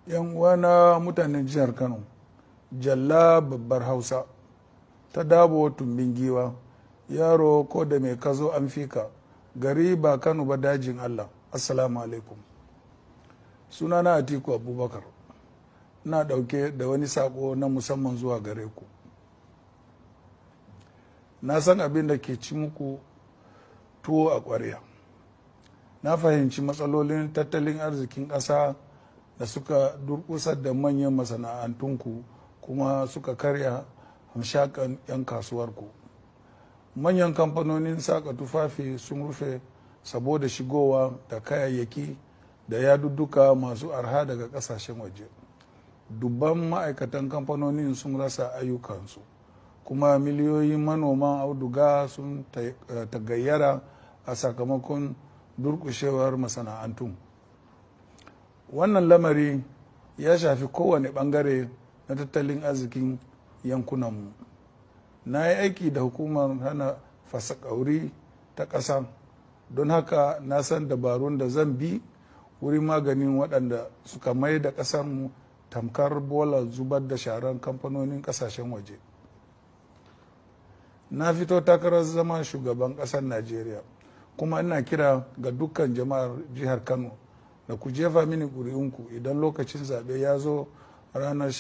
yan uwana mutanen jihar kano jalla babbar hausa ta dabo tumbin giwa yaro ko da mai kazo an fika gari ba kano ba dajin allah assalamu alaikum sunana atiku abubakar na dauke da wani sako na musamman zuwa gare ku na san abin da ke ci muku tuwo a ƙwarya na fahimci matsalolin tattalin arzikin ƙasa da suka durkusar da manyan masana'antunku kuma suka karya hamshakan 'yan kasuwarku manyan kamfanonin saka tufafi sun rufe saboda shigowa da kayayyaki da yadudduka masu arha daga kasashen waje dubban ma'aikatan kamfanonin sun rasa ayyukansu kuma miliyoyin manoman auduga sun tagayyara a sakamakon durkushewar masana'antun wannan lamari ya shafi kowane bangare na tattalin arzikin yankunanmu na yi aiki da hukumar hana fasakauri ta ƙasa don haka na san dabarun da zan bi wurin maganin waɗanda suka mai da ƙasarmu tamkar bola zubar da sharan kamfanonin ƙasashen waje na fito takarar zama shugaban ƙasar najeriya kuma ina kira ga dukkan jama'ar jihar kano da ku jefa mini ƙuri'unku idan lokacin zaɓe ya zo ranar